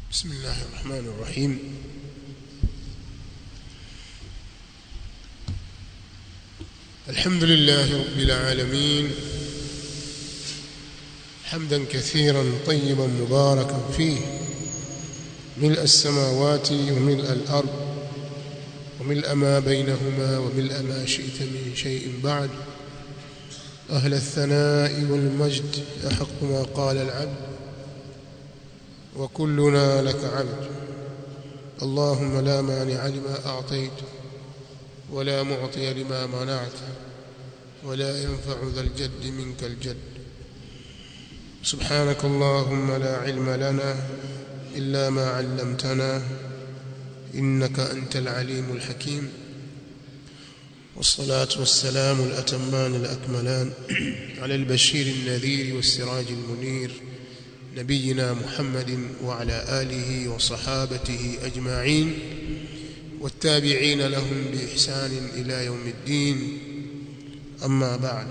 بسم الله الرحمن الرحيم الحمد لله رب العالمين حمدا كثيرا طيبا مباركا فيه ملء السماوات وملء الأرض وملء ما بينهما وملء ما شئت من شيء بعد أهل الثناء والمجد أحق ما قال العبد وكلنا لك عبد اللهم لا مانع لما أعطيت ولا معطي لما منعت ولا ينفع ذا الجد منك الجد سبحانك اللهم لا علم لنا إلا ما علمتنا إنك أنت العليم الحكيم والصلاة والسلام الأتمان الأكملان على البشير النذير والسراج المنير نبينا محمد وعلى آله وصحابته أجمعين والتابعين لهم بإحسان إلى يوم الدين أما بعد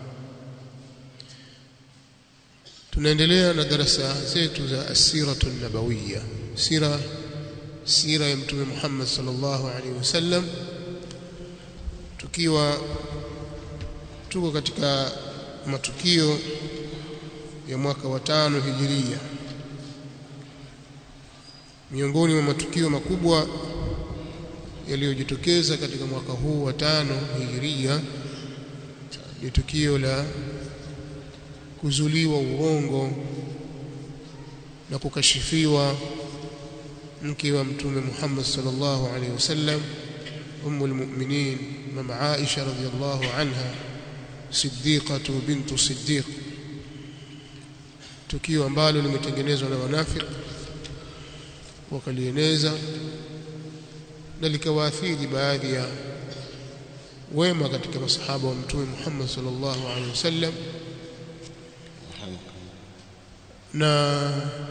tunaendelea na darasa zetu za asiratu nabawiya sira sira ya mtume Muhammad sallallahu alaihi wasallam tukiwa tuko katika matukio ya mwaka wa tano hijiria miongoni mwa matukio makubwa yaliyojitokeza katika mwaka huu wa tano hijiria ni tukio la kuzuliwa uongo na kukashifiwa mke wa mtume Muhammad sallallahu alaihi wasallam ummul mu'minin mama Aisha radhiyallahu anha siddiqatu bintu siddiq tukio ambalo limetengenezwa na wanafiki wakalieneza na likawaathiri baadhi ya wema katika masahaba wa mtume Muhammad sallallahu alaihi wasallam na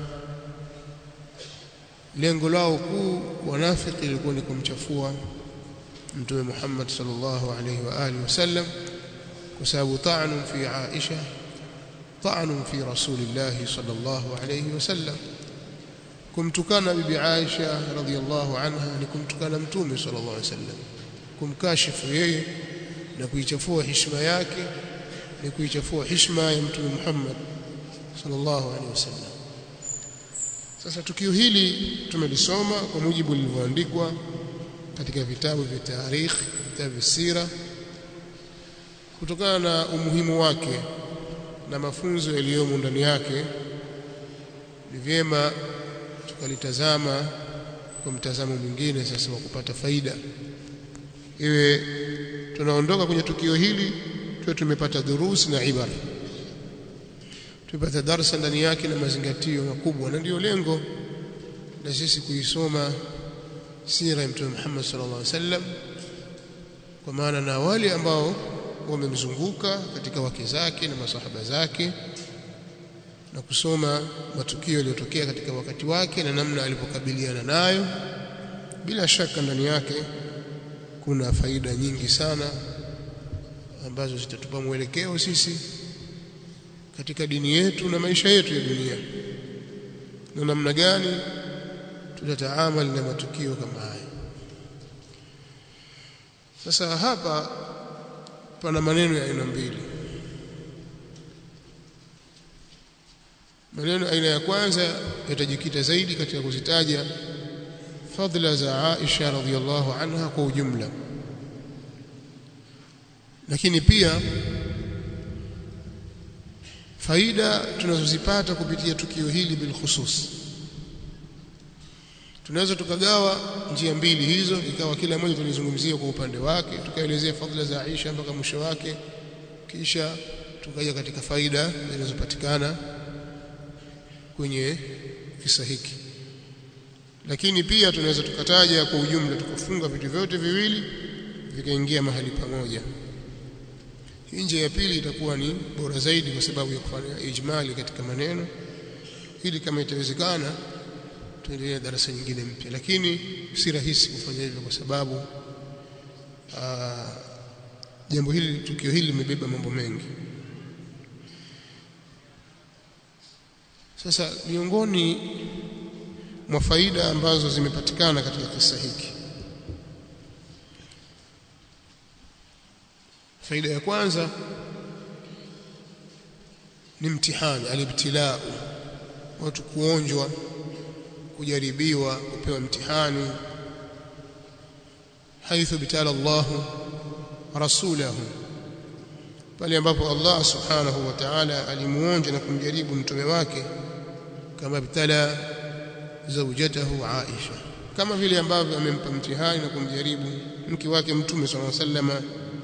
lengo lao kuu wanafiki lilikuwa ni kumchafua mtume Muhammad sallallahu alaihi wa alihi wasallam kwa sababu ta'anu fi Aisha ta'anu fi rasulillah sallallahu alaihi wasallam kumtukana bibi Aisha radhiyallahu anha ni kumtukana mtume sallallahu alaihi wasallam kumkashifu yeye na kuichafua heshima yake ni kuichafua heshima ya mtume Muhammad sallallahu alaihi wasallam sasa tukio hili tumelisoma kwa mujibu lilivyoandikwa katika vitabu vya tarikh vitabu vya sira kutokana na umuhimu wake na mafunzo yaliyomo ndani yake ni vyema tukalitazama kwa mtazamo mwingine sasa wa kupata faida iwe tunaondoka kwenye tukio hili tuwe tumepata durusi na ibara tupata darsa ndani yake na mazingatio makubwa na ndiyo lengo la sisi kuisoma sira ya mtume Muhammad sallallahu alaihi wasallam kwa maana na wale ambao wamemzunguka katika wake zake na masahaba zake na kusoma matukio yaliyotokea katika wakati wake na namna alipokabiliana nayo bila shaka ndani yake kuna faida nyingi sana ambazo zitatupa mwelekeo sisi katika dini yetu na maisha yetu ya dunia na namna gani tutataamali na matukio kama haya sasa hapa pana maneno ya aina mbili maneno aina ya kwanza yatajikita zaidi katika kuzitaja fadhila za Aisha radhiallahu anha kwa ujumla lakini pia faida tunazozipata kupitia tukio hili bil khusus tunaweza tukagawa njia mbili hizo ikawa kila moja tulizungumzia kwa upande wake tukaelezea fadhila za Aisha mpaka mwisho wake kisha tukaja katika faida zinazopatikana kwenye kisa hiki lakini pia tunaweza tukataja kwa ujumla tukafunga vitu vyote viwili vikaingia mahali pamoja nje ya pili itakuwa ni bora zaidi kwa sababu ya kufanya ijmali katika maneno ili kama itawezekana tuendelee darasa nyingine mpya lakini si rahisi kufanya hivyo kwa sababu jambo hili tukio hili limebeba mambo mengi sasa miongoni mwa faida ambazo zimepatikana katika kisa hiki faida ya kwanza ni mtihani alibtilau watu kuonjwa kujaribiwa kupewa mtihani haithu bitala Allah rasulahu pale ambapo Allah subhanahu wa ta'ala alimuonja na kumjaribu mtume wake kama bitala zawjatahu Aisha kama vile ambavyo amempa mtihani na kumjaribu mke wake mtume sallallahu alaihi wasallam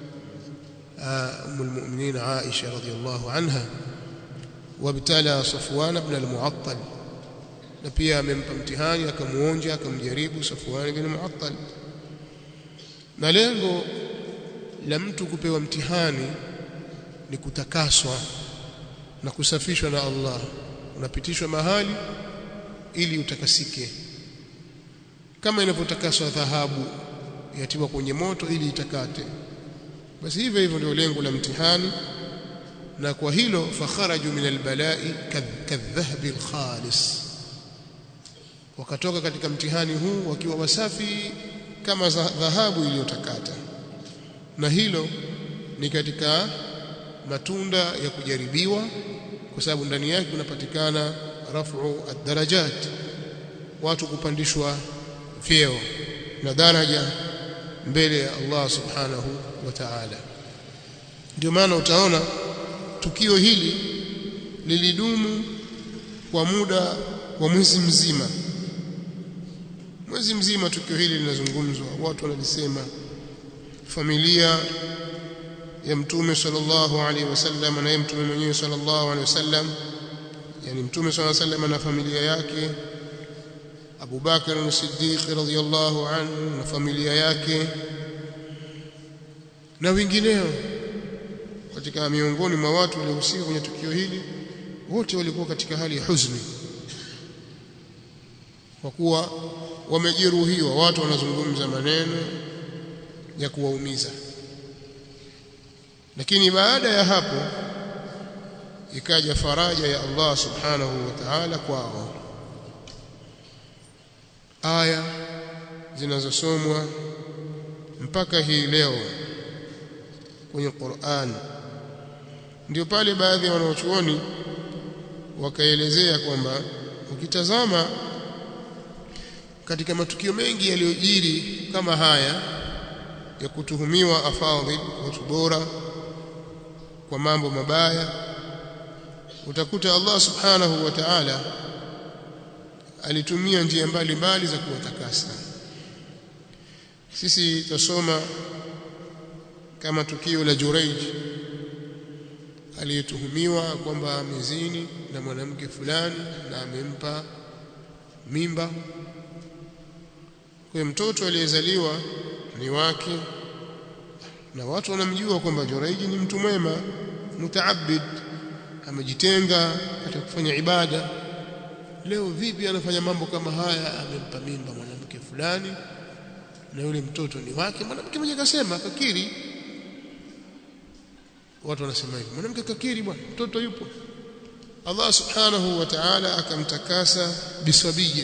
أم المؤمنين عائشة رضي الله عنها وابتلى صفوان بن المعطل na pia amempa mtihani akamuonja akamjaribu Safwan bin Mu'attal na lengo la mtu kupewa mtihani ni kutakaswa na kusafishwa na Allah unapitishwa mahali ili utakasike kama inavyotakaswa dhahabu yatiwa kwenye moto ili itakate basi hivyo hivyo ndio lengo la mtihani na kwa hilo fakharaju min albalai kadhahabi alkhalis wakatoka katika mtihani huu wakiwa wasafi kama dhahabu iliyotakata na hilo ni katika matunda ya kujaribiwa kwa sababu ndani yake kunapatikana rafu ad-darajat watu kupandishwa vyeo na daraja mbele ya Allah subhanahu wa ta'ala ndio maana utaona tukio hili lilidumu kwa muda wa mwezi mzima mwezi mzima tukio hili linazungumzwa watu wanalisema familia ya mtume sallallahu alaihi wasallam na mtume mwenyewe sallallahu alaihi wasallam yani mtume sallallahu alaihi wasallam na familia yake Abu Bakar as-Siddiq radhiyallahu anhu na familia yake na wengineo katika miongoni mwa watu waliohusika kwenye tukio hili wote walikuwa katika hali ya huzuni kwa kuwa wamejeruhiwa watu wanazungumza maneno ya kuwaumiza lakini baada ya hapo ikaja faraja ya Allah subhanahu wa ta'ala kwao aya zinazosomwa mpaka hii leo kwenye Qur'an ndio pale baadhi ya wanaochuoni wakaelezea kwamba ukitazama katika matukio mengi yaliyojiri kama haya ya kutuhumiwa afadhil watu bora kwa mambo mabaya utakuta Allah subhanahu wa ta'ala alitumia njia mbalimbali za kuwatakasa sisi tutasoma kama tukio la Jurayj aliyetuhumiwa kwamba amezini na mwanamke fulani na amempa mimba kwa mtoto aliyezaliwa ni wake na watu wanamjua kwamba Juraiji ni mtu mwema mutaabid amejitenga katika kufanya ibada leo vipi anafanya mambo kama haya amempa mimba mwanamke fulani na yule mtoto ni wake mwanamke mwenye kasema kakiri watu wanasema hivi mwanamke kakiri bwana mtoto yupo Allah subhanahu wa ta'ala akamtakasa biswabiyin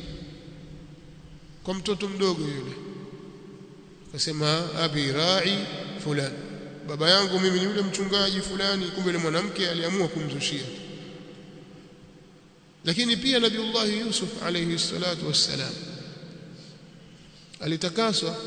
kwa mtoto mdogo yule akasema abi ra'i fulani baba yangu mimi ni yule mchungaji fulani kumbe ni mwanamke aliamua kumzushia lakini pia nabiullah yusuf alayhi salatu wassalam alitakaswa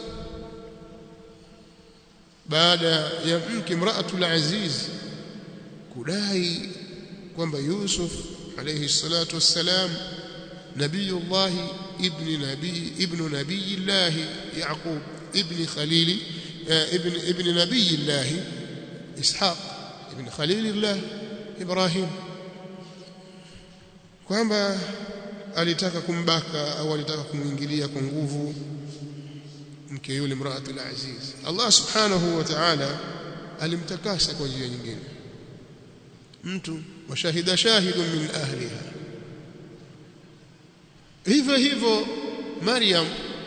baada ya mke mraatul aziz kudai kwamba yusuf alayhi salatu wassalam nabiyullah ibn nabii ibn nabiyillah yaqub ibn khalili ibn ibn nabiyillah ishaq ibn khalilillah ibrahim kwamba alitaka kumbaka au alitaka kumuingilia kwa nguvu mke yule mraatul aziz Allah subhanahu wa ta'ala alimtakasa kwa njia nyingine mtu washahida shahidun min ahliha hivyo hivyo Maryam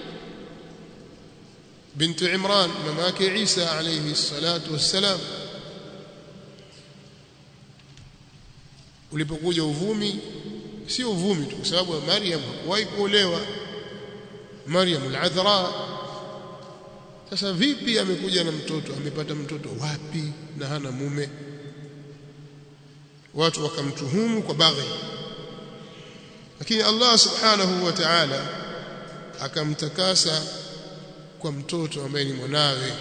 bintu Imran mama yake Isa alayhi salatu wassalam ulipokuja uvumi sio uvumi tu kwa sababu Maryam hakuwahi kuolewa Maryam al-Adhra sasa vipi amekuja na mtoto amepata mtoto wapi na hana mume watu wakamtuhumu kwa baghi lakini Allah subhanahu wa ta'ala akamtakasa kwa mtoto ambaye ni mwanawe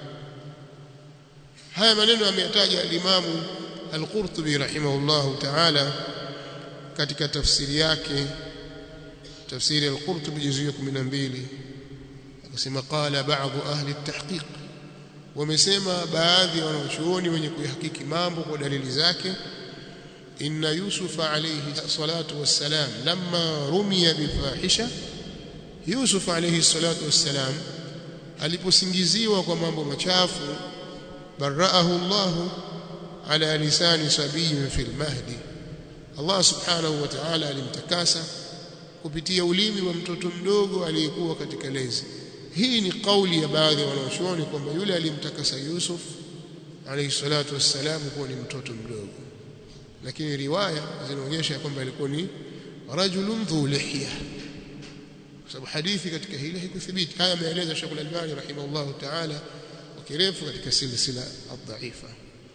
haya maneno ameyataja al-Imamu al-Qurtubi rahimahullahu ta'ala katika tafsiri yake tafsiri al-Qurtubi juzuu ya 12 akasema qala baadhi ahli at-tahqiq wamesema baadhi ya wanachuoni wenye kuihakiki mambo kwa dalili zake inna yusuf alayhi salatu wassalam lamma rumiya bifahisha yusuf alayhi salatu wassalam aliposingiziwa kwa mambo machafu baraahu Allah ala lisani sabiyin fil mahdi Allah subhanahu wa ta'ala alimtakasa kupitia ulimi wa mtoto mdogo aliyekuwa katika lezi hii ni kauli ya baadhi ya wanaoshuoni kwamba yule aliyemtakasa Yusuf alayhi salatu wassalam kuwa ni mtoto mdogo lakini riwaya zinaonyesha kwamba alikuwa ni rajulun dhu lihya kwa sababu hadithi katika hili haikuthibiti haya ameeleza Sheikh Al-Albani rahimahullah ta'ala kwa kirefu katika silsila ad-dha'ifa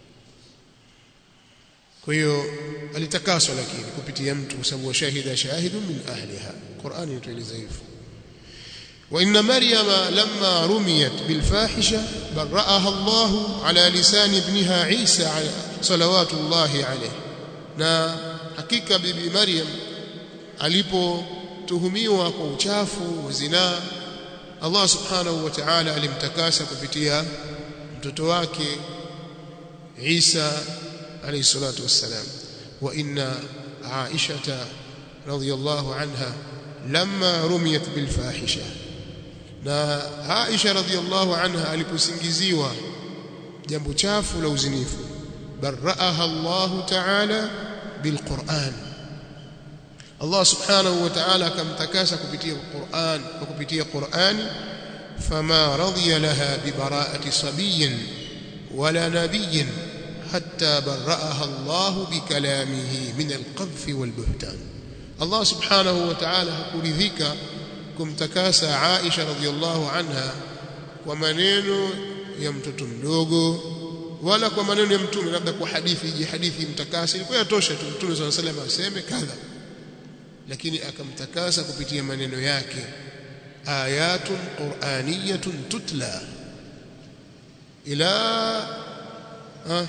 kwa hiyo alitakaswa lakini kupitia mtu kwa sababu shahida shahidun min ahliha Qur'ani inatueleza hivyo وإن مريم لما رميت بالفاحشة برأها الله على لسان ابنها عيسى صلوات الله عليه na hakika bibi Maryam alipotuhumiwa kwa uchafu wa zinaa Allah subhanahu wa ta'ala alimtakasa kupitia mtoto wake Isa alayhi salatu wassalam wa inna Aisha radhiyallahu anha lamma rumiyat bil fahisha na Aisha radhiallahu anha aliposingiziwa jambo chafu la uzinifu baraaha Allah ta'ala bilquran Allah subhanahu wa ta'ala akamtakasa kupitia Qur'an kwa kupitia Qur'ani fama radiya laha bibara'ati sabiyyin wala nabiyyin hatta baraaha Allah bikalamihi min alqadhf walbuhtan Allah subhanahu wa ta'ala hakuridhika kumtakasa Aisha radhiallahu anha kwa maneno ya mtoto mdogo wala kwa maneno ya mtume labda kwa hadithi ije hadithi mtakasa ilikuwa yatosha tu mtume swalla salam aseme kadha lakini akamtakasa kupitia maneno yake ayatun qur'aniyatun tutla ila ha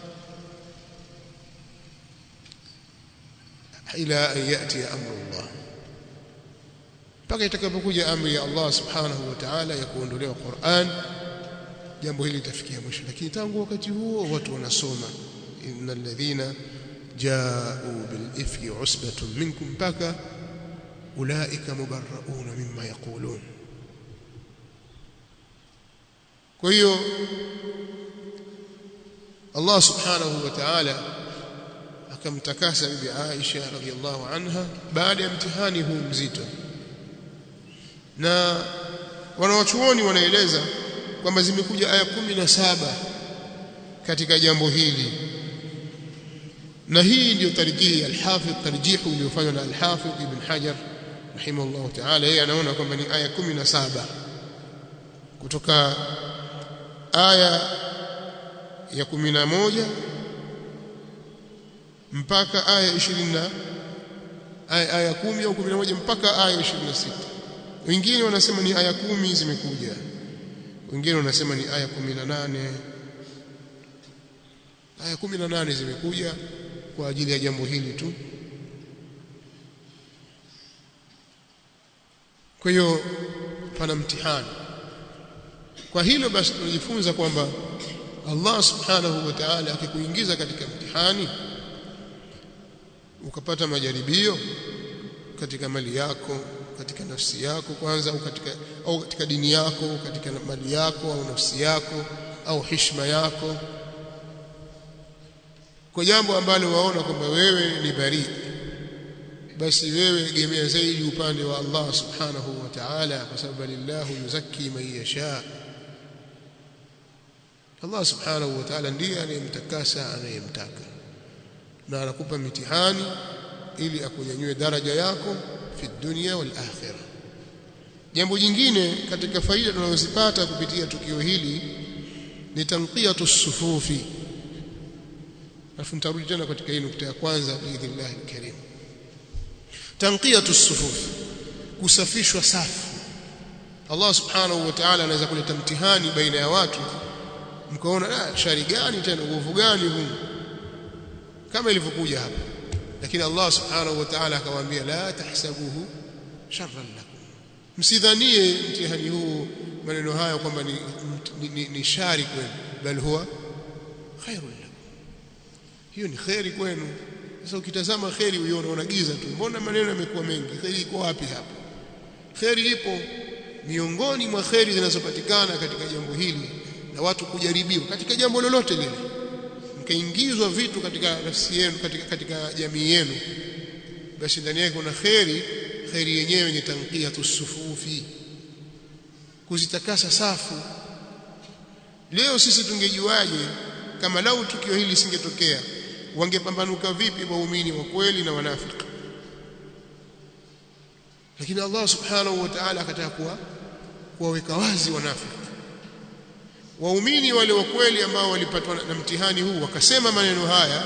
ila an yati amru Allah mpaka itakapokuja amri ya Allah subhanahu wa ta'ala ya kuondolewa Qur'an jambo hili litafikia mwisho lakini tangu wakati huo watu wanasoma innal ladhina ja'u bil ifki usbatun minkum mpaka ulaika mubarrauna mimma yaqulun kwa hiyo Allah subhanahu wa ta'ala akamtakasa bibi Aisha radhiallahu anha baada ya mtihani huu mzito na wanawachuoni wanaeleza kwamba zimekuja aya kumi na saba katika jambo hili na hii ndio tarjihi al-Hafidh tarjihu iliyofanywa na al-Hafidh Ibn Hajar rahimahullah ta'ala yeye anaona kwamba ni aya kumi na saba kutoka aya ya kumi na moja mpaka aya 20 aya aya 10 au 11 mpaka aya 26 wengine wanasema ni aya kumi zimekuja wengine wanasema ni aya 18 aya 18 zimekuja kwa ajili ya jambo hili tu kwa hiyo pana mtihani kwa hilo basi tunajifunza kwamba Allah subhanahu wa ta'ala akikuingiza katika mtihani ukapata majaribio katika mali yako katika nafsi yako kwanza au katika au katika dini yako katika mali yako au nafsi yako au heshima yako kwa jambo ambalo waona kwamba wewe ni bari basi wewe egemea zaidi upande wa Allah subhanahu wa ta'ala kwa sababu lillahu yuzakki man yasha Allah subhanahu wa ta'ala ndiye anayemtakasa anayemtaka na anakupa mitihani ili akunyanyue daraja yako fi dunya wal akhirah jambo jingine katika faida tunazozipata kupitia tukio hili ni tanqiyatu sufufi alafu nitarudi tena katika hii nukta ya kwanza biidhnillah alkarim tanqiyatu sufufi kusafishwa safu Allah subhanahu wa ta'ala anaweza kuleta mtihani baina ya watu mkaona ah shari gani tena uovu gani huu kama ilivyokuja hapa lakini Allah subhanahu wa ta'ala akawaambia la tahsabuhu sharran lakum msidhanie mtihani huu maneno haya kwamba ni, ni, ni, ni shari kwenu bal huwa khairun lakum hiyo ni khairi kwenu sasa ukitazama khairi uione unagiza tu mbona maneno yamekuwa mengi khairi iko wapi hapa khairi ipo miongoni mwa khairi zinazopatikana katika jambo hili na watu kujaribiwa katika jambo lolote lile mkaingizwa vitu katika nafsi yenu katika, katika jamii yenu basi ndani yake kuna khairi khairi yenyewe ni tanqiyatu sufufi kuzitakasa safu leo sisi tungejuaje kama lau tukio hili lisingetokea wangepambanuka vipi waumini wa kweli na wanafiki lakini Allah subhanahu wa ta'ala akataka kuwa kuwaweka wazi wanafiki waumini wale wa kweli ambao walipatwa na mtihani huu wakasema maneno haya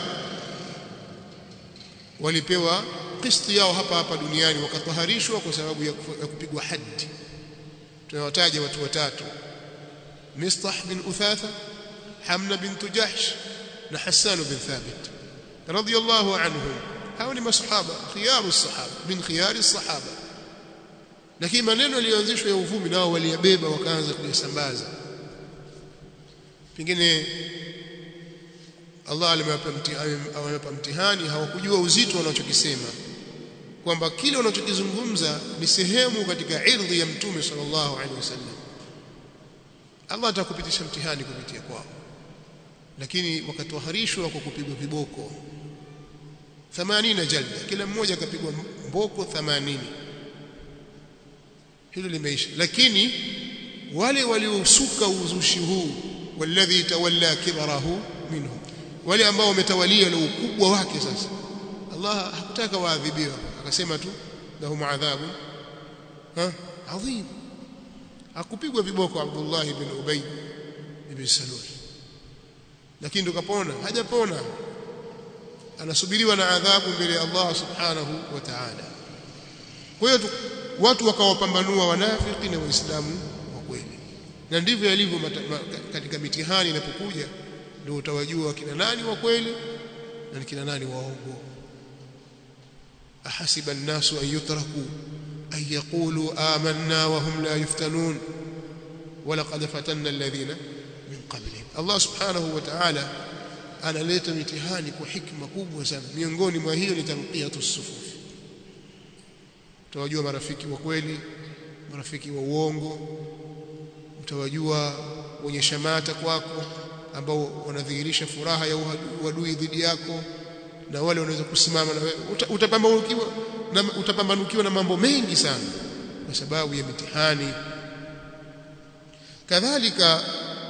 walipewa kisti yao hapa hapa duniani wakataharishwa kwa sababu ya kupigwa haddi tunawataja watu watatu Mistah bin Uthatha Hamna bint Jahsh na Hassan bin Thabit radiyallahu anhum hao ni masahaba khiyaru sahaba min khiyari sahaba lakini maneno yaliyoanzishwa ya uvumi nao waliyabeba wakaanza kuyasambaza pengine Allah alimewapa mtihani hawakujua uzito wanachokisema kwamba kile wanachokizungumza ni sehemu katika irdhi ya mtume sallallahu alaihi wasallam Allah atakupitisha mtihani kupitia kwao lakini wakatoharishwa kwa kupigwa viboko 80 jalda kila mmoja akapigwa mboko 80 hilo limeisha lakini wale waliosuka uzushi huu walladhi tawalla kibarahu minhum wale ambao wametawalia na ukubwa wake sasa Allah hakutaka waadhibiwa akasema tu lahum adhabu ha adhim akupigwa viboko Abdullah ibn Ubay ibn Salul lakini ndo kapona hajapona anasubiriwa na adhabu mbele ya Allah subhanahu wa ta'ala kwa hiyo watu wakawapambanua wanafiki na waislamu wa kweli na ndivyo yalivyo katika mitihani inapokuja ndio utawajua kina nani wa kweli na kina nani waongo ahasiba an-nasu an yutraku an yaqulu amanna wa hum la yuftanun ولقد فتنا الذين من قبلهم الله سبحانه وتعالى analeta mitihani kwa hikma kubwa sana miongoni mwa hiyo ni tanqiyatu sufufi utawajua marafiki wa kweli marafiki wa uongo utawajua wenye shamata kwako ambao wanadhihirisha furaha ya uadui dhidi yako na wale wanaweza kusimama na wewe utapambanukiwa na utapambanukiwa na mambo mengi sana kwa sababu ya mitihani kadhalika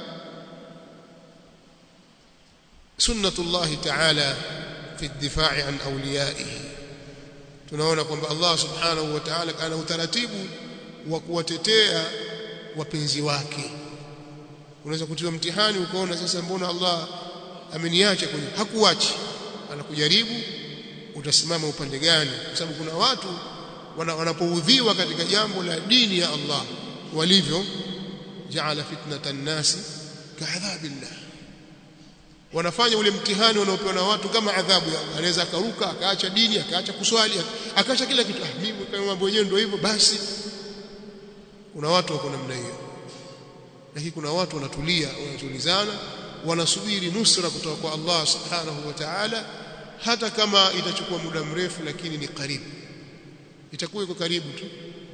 sunnatullah ta'ala fi ad-difa'i an awliyaihi tunaona kwamba Allah subhanahu wa ta'ala ana utaratibu wa kuwatetea wapenzi wake unaweza kutiwa mtihani ukaona sasa mbona Allah ameniacha kwenye hakuachi anakujaribu utasimama upande gani kwa sababu kuna watu wanapoudhiwa katika jambo la dini ya Allah walivyo jaala fitnatan nasi kaadhabillah wanafanya ule mtihani wanaopewa na watu kama adhabu ya Allah anaweza akaruka akaacha dini akaacha kuswali akaacha kila kitu ah mimi kama mambo yenyewe ndio hivyo basi kuna watu wako namna hiyo lakini kuna watu wanatulia wanatulizana wanasubiri nusra kutoka kwa Allah subhanahu wa ta'ala hata kama itachukua muda mrefu lakini ni karibu itakuwa iko karibu tu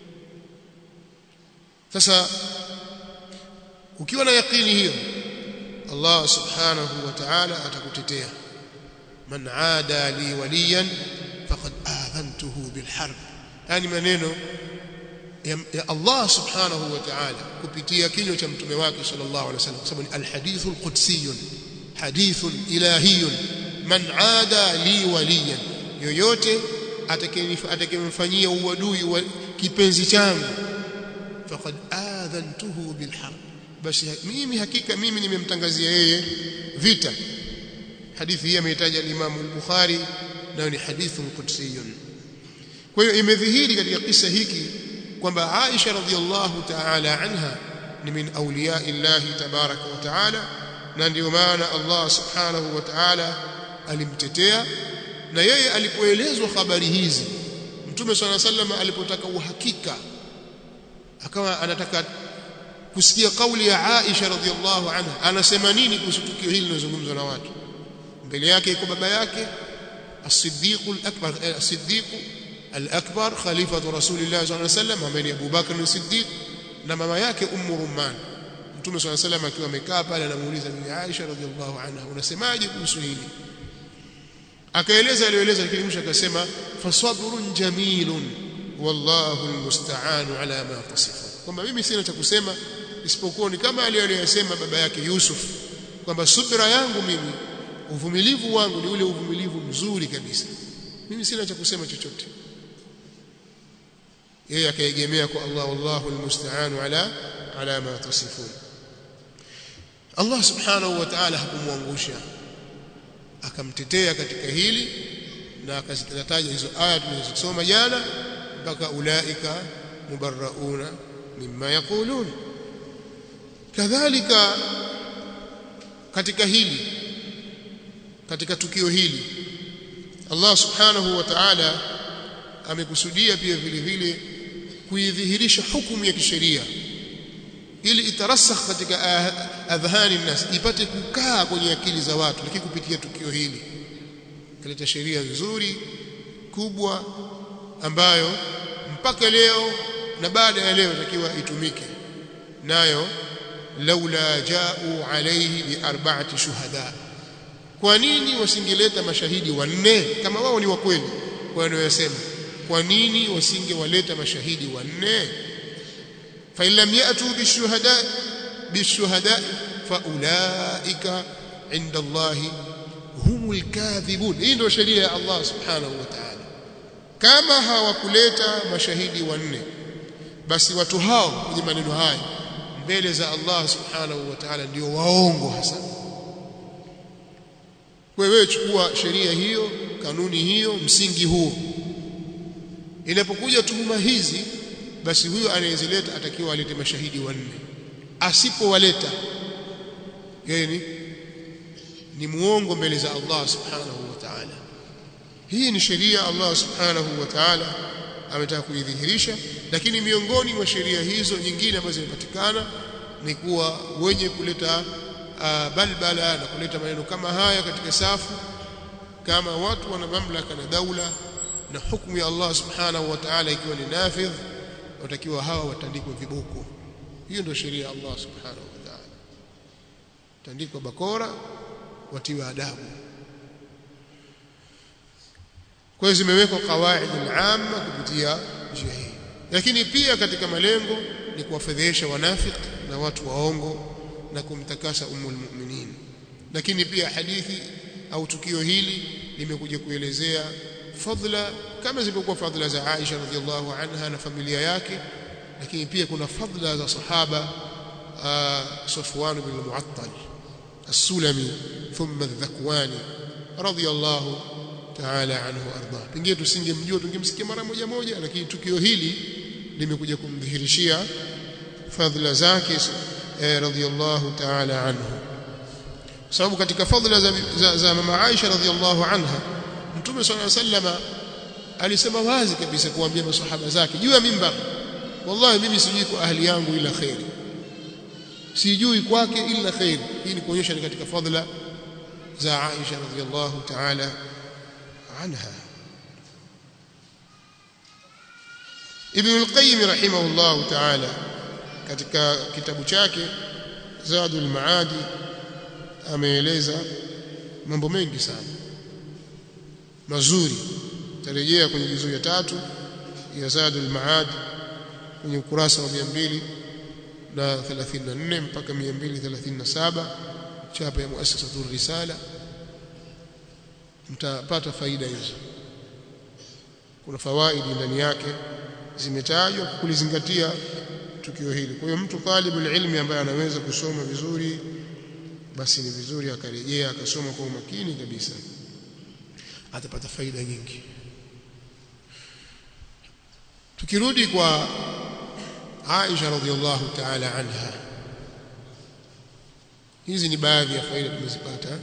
sasa ukiwa na yakini hiyo Allah subhanahu wa ta'ala atakutetea man aada li waliyan faqad adhantuhu bil harb yani maneno ya, ya Allah subhanahu wa ta'ala kupitia kinywa cha mtume wake sallallahu alaihi wasallam sababu ni alhadithul qudsiyun hadithun ilahiyun man aada li waliyan yoyote atakayemfanyia uadui wa kipenzi changu faqad adhantuhu bilharb basi mimi hakika mimi nimemtangazia yeye vita hadithi hii ameitaja al-Imam al-Bukhari nayo ni hadithun qudsiyun kwa hiyo imedhihiri katika kisa hiki kwamba Aisha radhiallahu ta'ala anha ni min awliya Allah tabaraka wa ta'ala na ndio maana Allah subhanahu wa ta'ala alimtetea na yeye alipoelezwa habari hizi Mtume swalla sallam alipotaka uhakika akawa anataka kusikia kauli ya Aisha radhiallahu anha anasema nini kuhusu tukio hili linalozungumzwa na watu mbele yake iko baba yake as-Siddiq al-Akbar as-Siddiq al-Akbar khalifatu Rasulillah sallallahu alaihi wasallam ambaye ni Abu Bakr as-Siddiq na mama yake Ummu Rumman Mtume swalla sallam akiwa amekaa pale anamuuliza bibi Aisha radhiallahu anha unasemaje kuhusu hili akaeleza aliyoeleza lakini mwisho akasema fasabrun jamilun wallahu almusta'anu ala ma tasifun kwamba mimi sina cha kusema isipokuwa ni kama aliyosema baba yake Yusuf kwamba subira yangu mimi uvumilivu wangu ni ule uvumilivu mzuri kabisa mimi sina cha kusema chochote yeye akaegemea kwa Allah wallahu almusta'anu ala ala ma tasifun Allah subhanahu wa ta'ala hakumwangusha akamtetea katika hili na akazitaja hizo aya tulizosoma jana mpaka ulaika mubarrauna mimma yaqulun kadhalika katika hili katika tukio hili Allah subhanahu wa ta'ala amekusudia pia vile vile kuidhihirisha hukumu ya kisheria ili itarasakh katika adhhani nas ipate kukaa kwenye akili za watu lakini kupitia tukio hili kaleta sheria nzuri kubwa ambayo mpaka leo na baada ya leo takiwa itumike nayo laula ja'u alayhi bi arba'ati shuhada kwa nini wasingeleta mashahidi wanne kama wao ni wa kweli kwa wanayosema kwa nini wasingewaleta mashahidi wanne fa illam ya'tu bishuhada bishuhada fa ulaika inda Allah humul kadhibun hii ndio sheria ya Allah subhanahu wa ta'ala kama hawakuleta mashahidi wanne basi watu hao kwenye maneno haya mbele za Allah subhanahu wa ta'ala ndio waongo hasa wewe chukua sheria hiyo kanuni hiyo msingi huo inapokuja tuhuma hizi basi huyo anayezileta atakiwa alete mashahidi wanne asipowaleta yeye ni ni muongo mbele za Allah subhanahu wa ta'ala hii ni sheria Allah subhanahu wa ta'ala ametaka kuidhihirisha lakini miongoni mwa sheria hizo nyingine ambazo zimepatikana ni kuwa wenye kuleta uh, balbala na kuleta maneno kama haya katika safu kama watu wana mamlaka na daula na hukumu ya Allah subhanahu wa ta'ala ikiwa ni nafidh watakiwa hawa watandikwe viboko hiyo ndio sheria ya Allah subhanahu wa ta'ala tandikwa bakora watiwe adabu kwa hiyo zimewekwa kawaid al-amma kupitia njia hii lakini pia katika malengo ni kuwafedhesha wanafiki na watu waongo na kumtakasa ummul mu'minin lakini pia hadithi au tukio hili limekuja kuelezea fadla kama zilivyokuwa fadla za Aisha radhiallahu anha na familia yake lakini pia kuna fadla za sahaba Safwan bin Mu'attal السلمي ثم الذكواني رضي الله تعالى عنه وارضاه pengine tusingemjua tungemsikia mara moja moja lakini tukio hili limekuja kumdhihirishia fadhila zake eh, radhiyallahu ta'ala anhu sababu katika fadhila za, za, za mama Aisha radhiyallahu anha mtume sallallahu alayhi wasallam alisema wazi kabisa kuambia masahaba zake juu ya mimbar wallahi mimi sijui kwa ahli yangu ila khairi sijui kwake illa khair hii ni kuonyesha ni katika fadhila za Aisha radhiyallahu ta'ala anha Ibn al-Qayyim rahimahullahu ta'ala katika kitabu chake Zadul Maadi ameeleza mambo mengi sana mazuri tarejea kwenye juzuu ya tatu ya Zadul Maadi kwenye ukurasa wa 200 na 34 mpaka 237 chapa ya muassasatur risala mtapata faida hizo kuna fawaidi ndani yake zimetajwa kulizingatia tukio hili kwa hiyo mtu talibul ilmi ambaye anaweza kusoma vizuri basi ni vizuri akarejea akasoma kwa umakini kabisa atapata faida nyingi tukirudi kwa Aisha radhiallahu ta'ala anha hizi ni baadhi ya faida tumezipata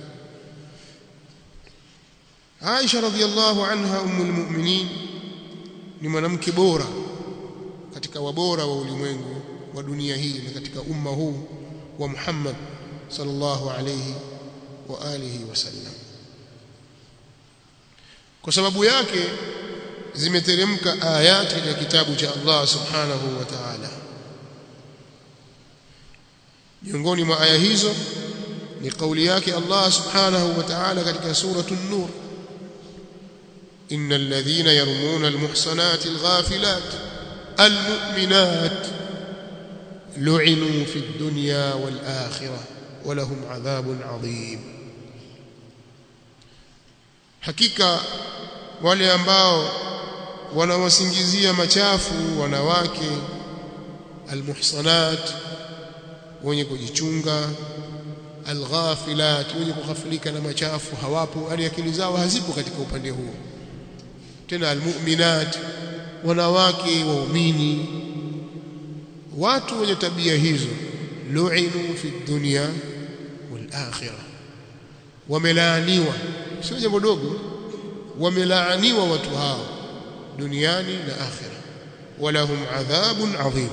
Aisha radhiallahu anha ummul mu'minin ni mwanamke bora katika wabora wa ulimwengu wa dunia hii na katika umma huu wa Muhammad sallallahu alayhi wa alihi wasallam kwa sababu yake zimeteremka ayati katika kitabu cha Allah subhanahu wa ta'ala miongoni mwa aya hizo ni kauli yake Allah subhanahu wa ta'ala katika suratul nur innal ladhina yarmuna almuhsanati alghafilat almu'minat lu'inu fid dunya wal akhirah wa lahum adhabun adhim hakika wale ambao wanawasingizia machafu wanawake almuhsanat wenye kujichunga alghafilat wenye kughafilika na machafu hawapo hali akili zao hazipo katika upande huo tena almu'minat wanawake waumini watu wenye tabia hizo lu'inu fi dunya wal akhirah wamelaaniwa sio jambo dogo wamelaaniwa watu hao duniani na akhira walahum adhabun adhim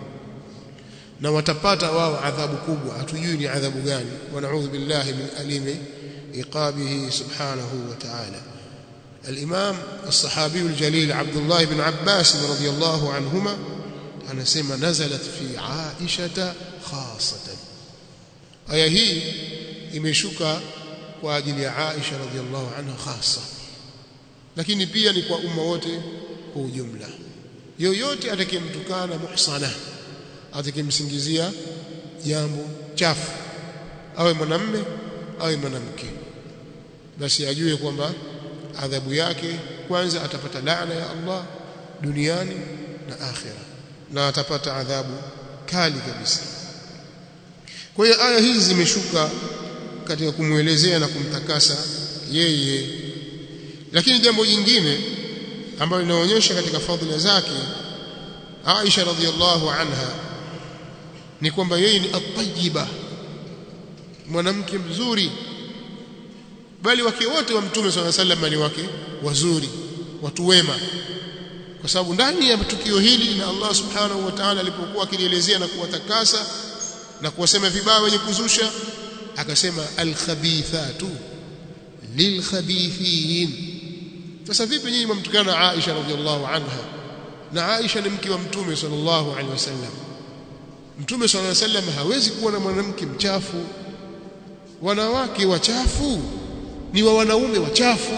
na watapata wao adhabu kubwa hatujui ni adhabu gani wanaudhu billahi min alimi iqabihi subhanahu wa ta'ala الإمام الصحابي الجليل عبد الله بن عباس رضي الله عنهما أنا سمى نزلت في عائشة خاصة آية هي imeshuka kwa ajili ya Aisha radhiallahu anha hasa lakini pia ni kwa umma wote kwa ujumla yoyote atakayemtukana muhsana atakayemsingizia jambo chafu awe mwanamme awe mwanamke basi ajue kwamba adhabu yake kwanza atapata laana ya Allah duniani na akhira na atapata adhabu kali kabisa kwa hiyo aya hizi zimeshuka katika kumwelezea na kumtakasa yeye lakini jambo jingine ambalo linaonyesha katika fadhila zake Aisha radhiallahu anha ni kwamba yeye ni at-tayyiba mwanamke mzuri bali wake wote wa mtume swalla sallam ni wake wazuri watu wema kwa sababu ndani ya tukio hili na Allah subhanahu wa ta'ala alipokuwa akilielezea na kuwatakasa na kuwasema vibaya wenye kuzusha akasema al-khabithatu lilkhabithin sasa vipi nyinyi mmtukana Aisha radhiallahu anha na Aisha ni mke wa mtume sallallahu alaihi wasallam mtume sallallahu alaihi wasallam hawezi kuwa na mwanamke mchafu wanawake wachafu ni wa wanaume wachafu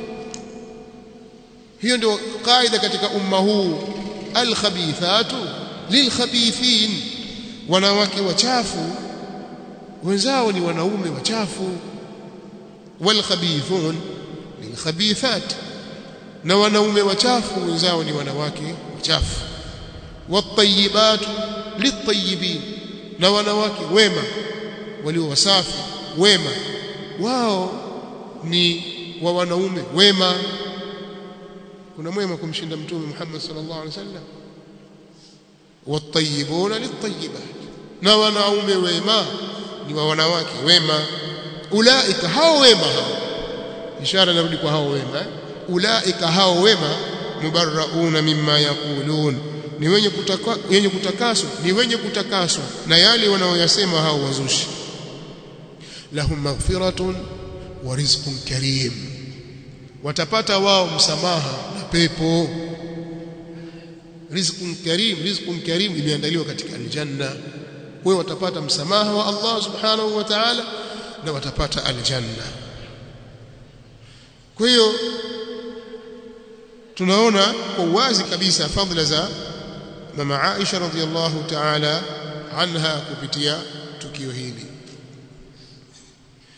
hiyo ndio kaida katika umma huu alkhabithatu lilkhabithin wanawake wachafu wenzao ni wanaume wachafu walkhabithun lilkhabithat na wanaume wachafu wenzao ni wanawake wachafu watayibatu litayibin na wanawake wema walio wasafi wema wao ni wa wanaume wema kuna mwema kumshinda mtume Muhammad sallallahu alaihi wasallam watayibuna litayibat na wanaume wema ni wa wanawake wema ulaika hao wema hao ishara narudi kwa hao wema eh? ulaika hao wema mubarrauna mimma yaqulun ni wenye kutaka, wenye kutakaswa ni wenye kutakaswa na yale wanaoyasema hao wazushi lahum maghfiratun wa rizqun karim watapata wao msamaha na pepo rizqun karim rizqun karim imeandaliwa katika aljanna wao watapata msamaha wa Allah subhanahu wa ta'ala na watapata aljanna kwa hiyo tunaona kwa uwazi kabisa fadhila za mama Aisha radhiallahu ta'ala anha kupitia tukio hili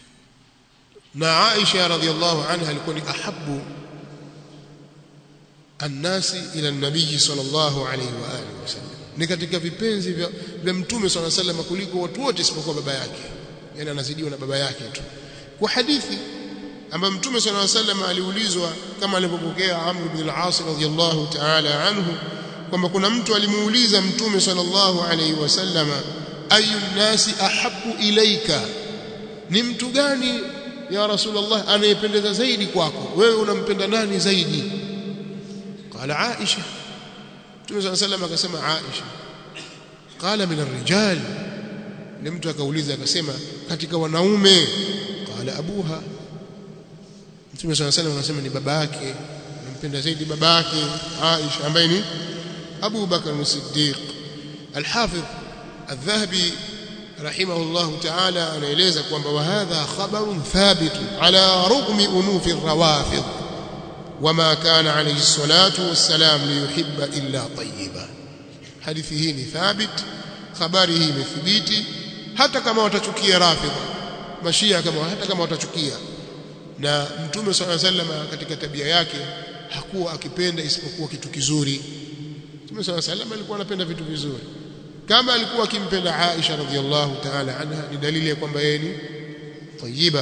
na Aisha radhiallahu anha alikuwa ni ahabu annasi ila nabii sallallahu alayhi wa alihi wasallam ni katika vipenzi vya, vya mtume sallallahu alayhi wasallam kuliko watu wote isipokuwa baba yake yani anazidiwa na baba yake tu kwa hadithi ambayo mtume sallallahu alayhi wasallam aliulizwa kama alivyopokea Amr ibn al-As radhiyallahu ta'ala anhu kwamba kuna mtu alimuuliza mtume sallallahu alayhi wasallam ayu nasi ahabbu ilaika ni mtu gani ya rasulullah anayependeza zaidi kwako wewe unampenda nani zaidi qala aisha mtume sallallahu alayhi wasallam akasema aisha qala min ar-rijal ni mtu akauliza akasema katika wanaume qala abuha mtume sallallahu alayhi wasallam akasema ni babake anampenda zaidi babake aisha ambaye ni Abu Bakar as-Siddiq al-Hafidh al-Dhahabi rahimahullah ta'ala anaeleza kwamba wa hadha khabarun thabit ala rugmi unufi ar-rawafid wama kana alayhi salatu wassalam liyuhibba illa tayyiba hadithi hii ni thabit habari hii imethibiti hata kama watachukia rafidha mashia kama hata kama watachukia na mtume sallallahu alayhi wasallam katika tabia yake hakuwa akipenda isipokuwa kitu kizuri Mtume صلى الله عليه وسلم alikuwa anapenda vitu vizuri. Kama alikuwa akimpenda Aisha radhiallahu ta'ala anha ni dalili ya kwamba yeye ni tayyiba.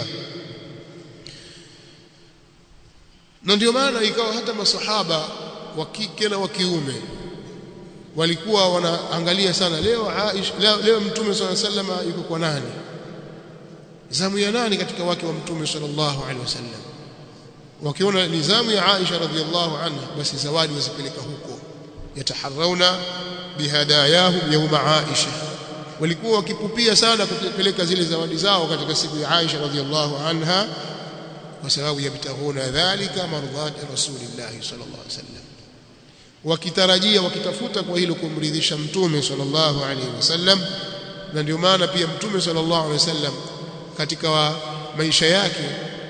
Na ndio maana ikawa hata masahaba wa kike na wa kiume walikuwa wanaangalia sana leo Aisha leo, leo Mtume صلى الله عليه وسلم yuko kwa nani? Zamu ya nani katika wake wa Mtume sallallahu alaihi wasallam? Wakiona ni zamu ya Aisha radhiallahu anha basi zawadi wazipeleka huko yataharrauna bihadayahum yawma Aisha walikuwa wakipupia sana kupeleka zile zawadi zao katika siku ya Aisha radhiallahu anha kwa sababu yabtaghuna dhalika mardhat rasulillah sallallahu alaihi wasallam wakitarajia wakitafuta kwa hilo kumridhisha mtume sallallahu alaihi wasallam na ndio maana pia mtume sallallahu alaihi wasallam katika wa maisha yake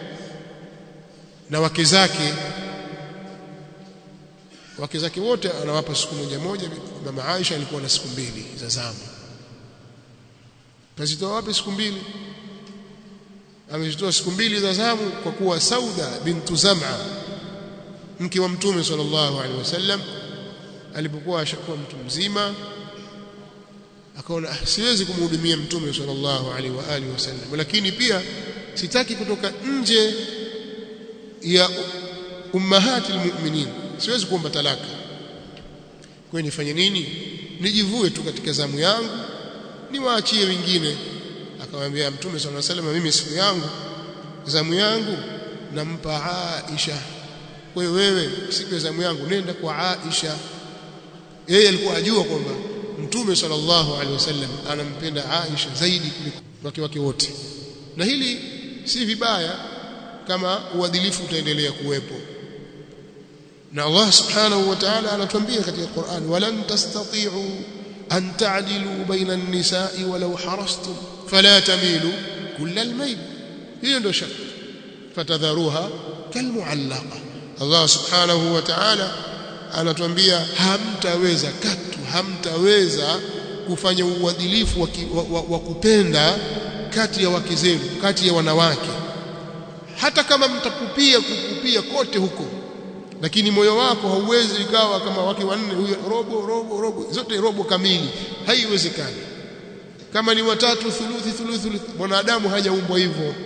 na wake zake wake zake wote anawapa siku moja moja mama Aisha alikuwa na siku mbili za zamu kazitoa wapi siku mbili amezitoa siku mbili za zamu kwa kuwa Sauda bintu Zam'a mke wa mtume sallallahu alaihi wasallam alipokuwa ashakuwa mtu mzima akaona ah, siwezi kumhudumia mtume sallallahu alaihi wa alihi wasallam lakini pia sitaki kutoka nje ya ummahati almu'minin siwezi kuomba talaka kwa nifanye nini nijivue tu katika zamu yangu niwaachie wengine akamwambia mtume sallallahu alaihi wasallam mimi siku yangu zamu yangu nampa Aisha kwa hiyo wewe siku ya zamu yangu nenda kwa Aisha yeye alikuwa ajua kwamba mtume sallallahu alaihi wasallam anampenda Aisha zaidi kuliko wake wake wote na hili si vibaya kama uadilifu utaendelea kuwepo na Allah subhanahu wa ta'ala anatuambia katika Qur'an walan tastati'u an ta'dilu baina an-nisa'i walau harastum fala tamilu kull al-mayl hiyo ndio shart fatadharuha kalmu'allaqa Allah subhanahu wa ta'ala anatuambia hamtaweza katu hamtaweza kufanya uadilifu wa, wa, wa, wa kupenda kati ya wake zenu kati ya wanawake hata kama mtakupia kukupia kote huko lakini moyo wako hauwezi ikawa kama wake wanne huyo robo robo robo zote robo kamili haiwezekani kama ni watatu thuluthi thuluthi mwanadamu hajaumbwa hivyo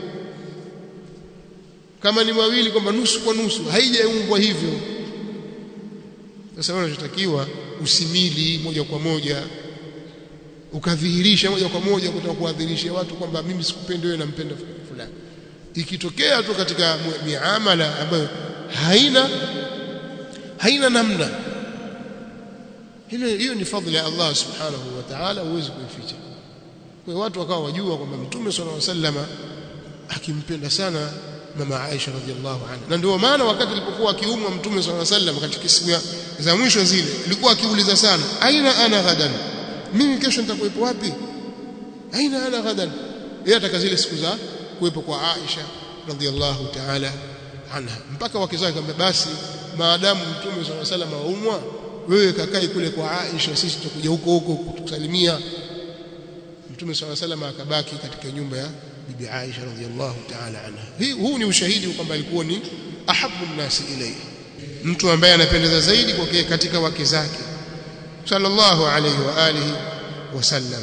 kama ni mawili kwamba nusu kwa nusu haijaumbwa hivyo sasa wewe unachotakiwa usimili moja kwa moja ukadhihirisha moja kwa moja kutaka kuadhirisha watu kwamba mimi sikupendi wewe nampenda fulani ikitokea tu katika miamala ambayo haina haina namna hilo hiyo ni fadhila ya Allah subhanahu wa ta'ala huwezi kuificha kwa watu wakawa wajua kwamba mtume sallallahu alaihi wasallam akimpenda sana mama Aisha radhiallahu anha na ndio maana wakati alipokuwa akiumwa mtume sallallahu alaihi wasallam katika siku za mwisho zile alikuwa akiuliza sana aina ana ghadan mimi kesho nitakuwepo wapi aina ana ghadan yeye ataka zile siku za kuwepo kwa Aisha radhiallahu ta'ala anha mpaka wake zake kwamba basi maadamu mtume sallallahu alaihi wasallam aumwa wewe kakai kule kwa Aisha sisi tutakuja huko huko kutusalimia mtume sallallahu alaihi wasallam akabaki katika nyumba ya bibi Aisha radhiallahu ta'ala anha hii huu ni ushahidi kwamba alikuwa ni ahabbu nasi ilayhi mtu ambaye anapendeza zaidi kwa katika wake zake sallallahu alayhi wa alihi wasallam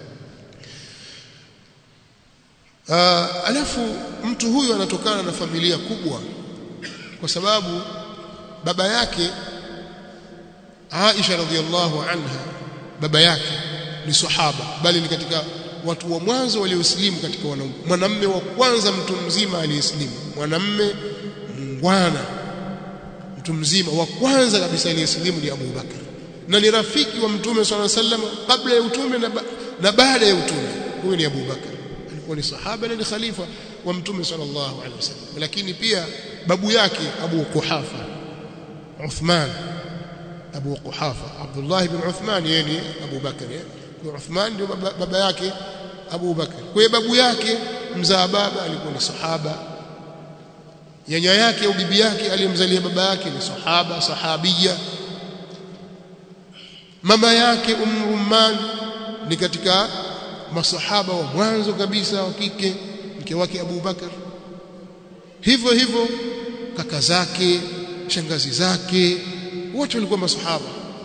uh, alafu mtu huyu anatokana na familia kubwa kwa sababu baba yake Aisha radhiallahu anha baba yake ni sahaba bali ni katika watu wa mwanzo waliosilimu katika wanaume mwanamme wa kwanza mtu mzima aliyesilimu mwanamme mungwana mtu mzima wa kwanza kabisa aliyesilimu ni Abu Bakar na ni rafiki wa mtume swalla sallam kabla ya utume na, ba na baada ya utume huyu ni Abu Bakar alikuwa ni sahaba na ni khalifa wa mtume sallallahu alaihi wasallam lakini pia babu yake Abu Kuhafa Uthman Abu Quhafa Abdullah ibn Uthman yeye ni Abu Bakar kwa Uthman ndio baba, baba yake Abu Bakar kwa babu yake mzaa baba alikuwa ni sahaba nyanya yake au bibi yake aliyemzalia baba yake ni sahaba sahabia mama yake Ummu Rumman ni katika masahaba wa mwanzo kabisa wa kike mke wake Abu Bakar hivyo hivyo kaka zake shangazi zake wote walikuwa masahaba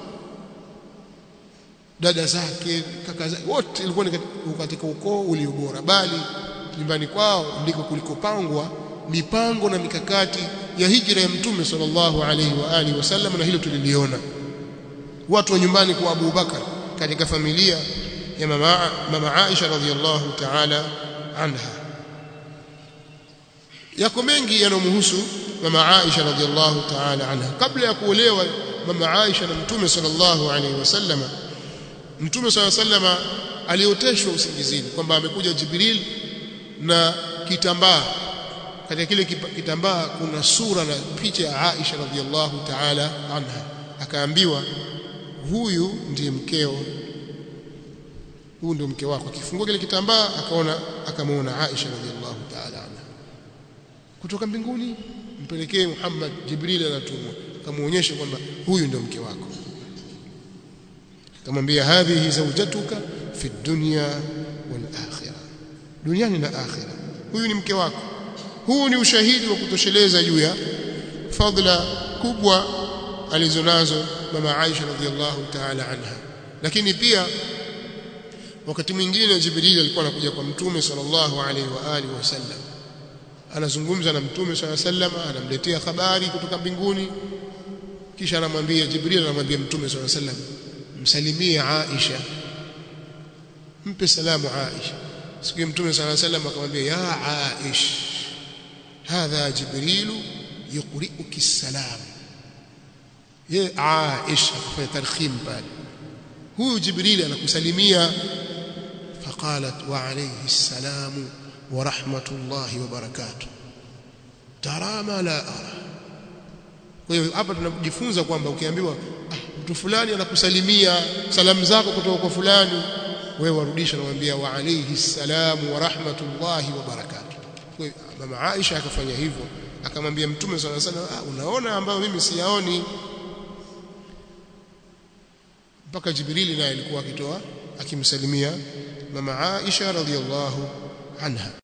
dada zake kaka zake wote ilikuwa ni katika ukoo ulio bora bali nyumbani kwao ndiko kulikopangwa mipango na mikakati ya hijra ya mtume sallallahu alaihi wa alihi wasallam na hilo tuliliona watu wa nyumbani kwa Abu Bakar katika familia ya mama mama Aisha radhiallahu ta'ala anha yako mengi yanomhusu mama Aisha radhiallahu ta'ala anha kabla ya kuolewa mama Aisha na mtume sallallahu alaihi wasallam mtume sallallahu alaihi wasallam alioteshwa usingizini kwamba amekuja Jibril na kitambaa katika kile kitambaa kuna sura na picha ya Aisha radhiallahu ta'ala anha akaambiwa huyu ndiye mkeo huyu ndio mke wako akifungua kile kitambaa akaona akamwona Aisha radhiallahu ta'ala anha kutoka mbinguni mpelekee Muhammad Jibril anatumwa akamuonyesha kwamba huyu ndio mke wako akamwambia hadhihi zawjatuka fi dunya wal akhirah duniani na akhirah huyu ni mke wako huu ni ushahidi wa kutosheleza juu ya fadhila kubwa alizonazo mama Aisha radhiallahu ta'ala anha lakini pia wakati mwingine Jibril alikuwa anakuja kwa mtume sallallahu alaihi wa alihi wasallam anazungumza na mtume sallallahu alaihi wasallam anamletea habari kutoka mbinguni kisha anamwambia Jibril anamwambia mtume sallallahu alaihi wasallam msalimie Aisha mpe salamu Aisha siku ya mtume sallallahu alaihi wasallam akamwambia ya Aish hadha Jibril yuqri'uki salam ye Aisha kwa tarkhim pale huyu Jibril anakusalimia faqalat wa alayhi السلام ورحمه الله وبركاته ترى ما لا ارى kwa hiyo hapa tunajifunza kwamba ukiambiwa ah, mtu fulani anakusalimia salamu zako kutoka kwa fulani wewe warudisha namwambia wa alayhi salam wa rahmatullahi wa barakatuh kwa mama Aisha akafanya hivyo akamwambia mtume sana sana ah, unaona ambayo mimi siyaoni mpaka Jibrili naye alikuwa akitoa akimsalimia mama Aisha radhiallahu anha